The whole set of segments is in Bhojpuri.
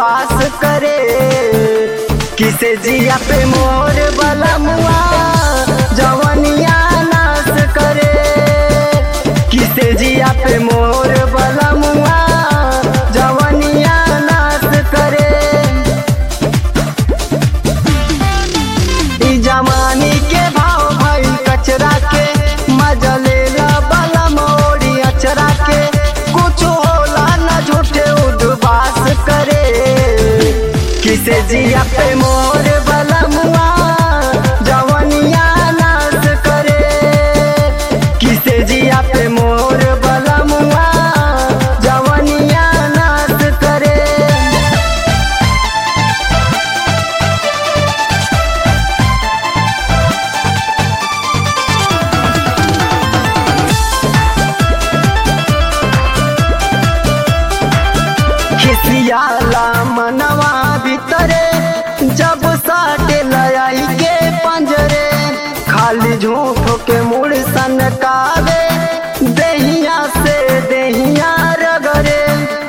उद्वास करे किसे जिया पे मोर बलमुआ जवनिया नाश करे किसे जिया पे मोर बलमुआ जवनिया नाश करे ई जमानी के भाव भई कचरा के मजा लेला बला मोड़ी अचरा के कुछ होला न झूठे उद्वास करे किसे जिया पे मोर बलमुआ जवनिया नाश करे किसे जिया पे मोर बलमुआ जवनिया नाश करे खिसियाला मनवा भीतरे जब साटे लयाई के पंजरे खाली झूठ के मुड़ सनकावे देहिया से देहिया रगरे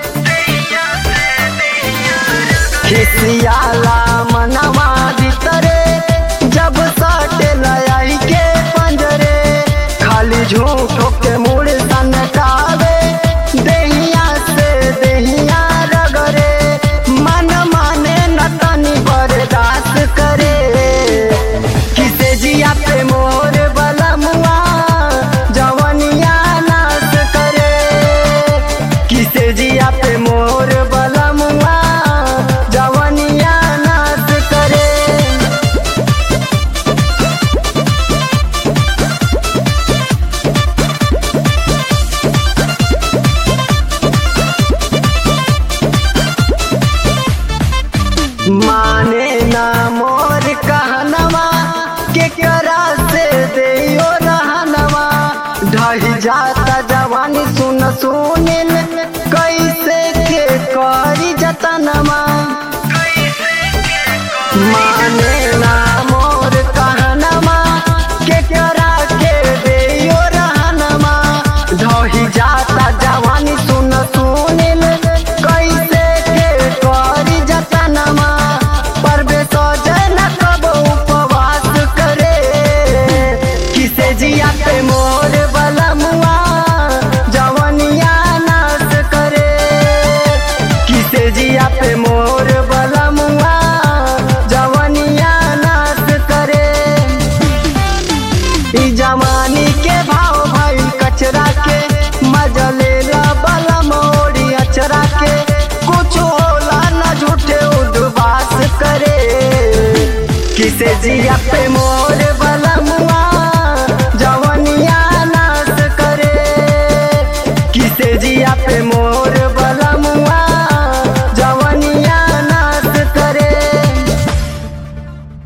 खिसियाला मनवा भीतरे जब साटे लयाई के पंजरे खाली झूठ के मुड़ सनकावे देहिया से देहिया रगरे मन माने न तनी बर्दाश्त करे किसे जिया पे मोर बलमुआ जवनिया नाश करे किसे जिया पे मोर बलमुआ जवनिया नाश करे माने ना मोर कहनवा के करा से देयो रहनवा ढही जाता जवानी सुन सुनिल कैसे के करी जतनवा माने ना मोर कहनवा के करा के देयो रहनवा ढही जाता जवानी सुन सुनिल कैसे के करी जतनवा परबे सजन कब उपवास करे किसे जिया पे मोर बलमुआ जवनिया नाश करे किसे जिया पे मोर बलमुआ जवनिया नाश करे ई जवानी के भाव भाई कचरा के मजा लेला बला मोड़ी अचरा के कुछ होला न झूठे उद्वास करे किसे जिया पे मोर